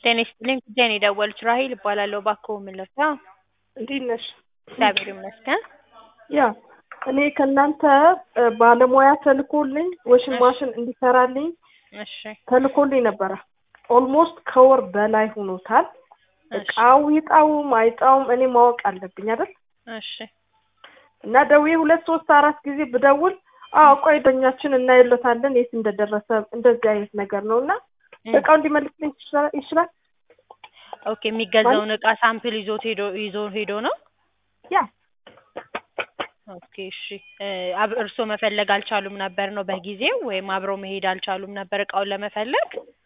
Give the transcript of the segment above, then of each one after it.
ጤና ይስጥልኝ ጉዳይ ነው የደወሉት ራሔል እባላለሁ እባክዎ ምን ልርዳ? እንዴት ነሽ? እግዚአብሔር ይመስገን። ያ እኔ ከእናንተ እ ባለሙያ ተልኮልኝ ዋሽንግ ማሽን እንዲሰራልኝ እሺ ተልኮልኝ ነበረ። ኦልሞስት ከወር በላይ ሆኖታል። እሺ እቃው ይጣውም አይጣውም እኔ ማወቅ አለብኝ አይደል? እሺ እና ደውዬ ሁለት ሶስት አራት ጊዜ ብደውል አዎ ቆይ ደኛችን እናይለታለን የት እንደደረሰ እንደዚህ አይነት ነገር ነው እና እም፣ እቃው እንዲመልስልኝ ይችላል ይችላል? ኦኬ የሚገዛውን እቃ ሳምፕል ይዞት ሄዶ ይዞ ሄዶ ነው? ያ ኦኬ እሺ እ አብ እርስዎ መፈለግ አልቻሉም ነበር ነው በጊዜው ወይም አብረው መሄድ አልቻሉም ነበር እቃውን ለመፈለግ?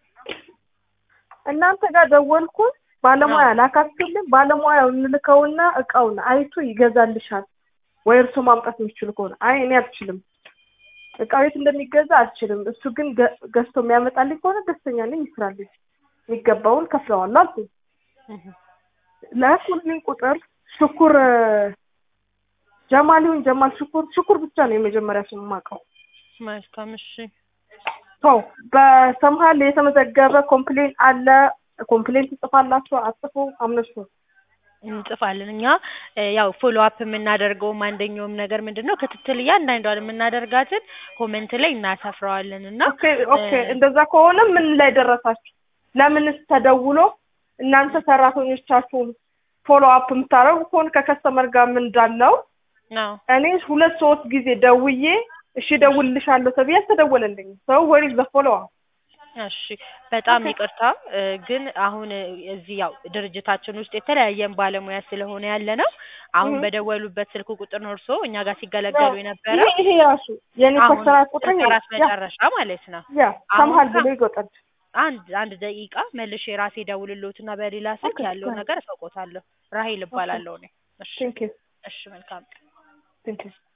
እናንተ ጋር ደወልኩኝ ባለሙያ አዎ። ላካችሁልን ባለሙያው እንልከውና እቃውን አይቶ ይገዛልሻል ወይ እርሶ ማምጣት የሚችሉ ከሆነ አይ እኔ አልችልም እቃው የት እንደሚገዛ አልችልም እሱ ግን ገ- ገዝቶ የሚያመጣልኝ ከሆነ ደስተኛ ነኝ ይስራልኝ የሚገባውን ከፍለዋለሁ አልኩኝ እህ ላኩልኝ ቁጥር ሽኩር እ ጀማል ይሁን ጀማል ሽኩር ሽኩር ብቻ ነው የመጀመሪያ ስም የማውቀው መልካም እሺ ቶ በሰምሃል የተመዘገበ ኮምፕሌን አለ ኮምፕሌን ትጽፋላችሁ አጽፉ አምነሱ እንጽፋለን እኛ እ ያው ፎሎ አፕ የምናደርገውም አንደኛውም ነገር ምንድን ነው ክትትል እያንዳንዷን የምናደርጋትን ኮሜንት ላይ እናሰፍረዋለን እና ኦኬ ኦኬ እንደዛ ከሆነ ምን ላይ ደረሳችሁ ለምንስ ተደውሎ እናንተ ሰራተኞቻችሁን ፎሎ አፕ የምታደርጉ ከሆነ ከከስተመር ጋር ምን እንዳለው አዎ እኔ ሁለት ሶስት ጊዜ ደውዬ እሺ እደውልልሻለሁ ተብዬ አልተደወለልኝም ሰው ወሪ ዘ ፎሎ አፕ እሺ በጣም ኦኬ። ይቅርታ እ ግን አሁን እ እዚህ ያው ድርጅታችን ውስጥ የተለያየን ባለሙያ ስለሆነ ያለ ነው አሁን እህ። በደወሉበት ስልክ ቁጥር ነው እርስዎ እኛ ጋር ሲገለገሉ የነበረው ይሄ ይሄ ራሱ የኔ አሁን ፐርሰናል ቁጥር ይሄ ከራስ ያ መጨረሻ ማለት ነው ያ አሁን ሰምሃል ካ- ብሎ ይጎጠል አንድ አንድ ደቂቃ መልሼ ራሴ ደውልልዎትና በሌላ ስልክ ኦኬ ያለውን ነገር እሰውቆታለሁ ራሔል እባላለሁ እኔ እሺ ቴንክ ዩ እሺ መልካም ቀን ቴንክ ዩ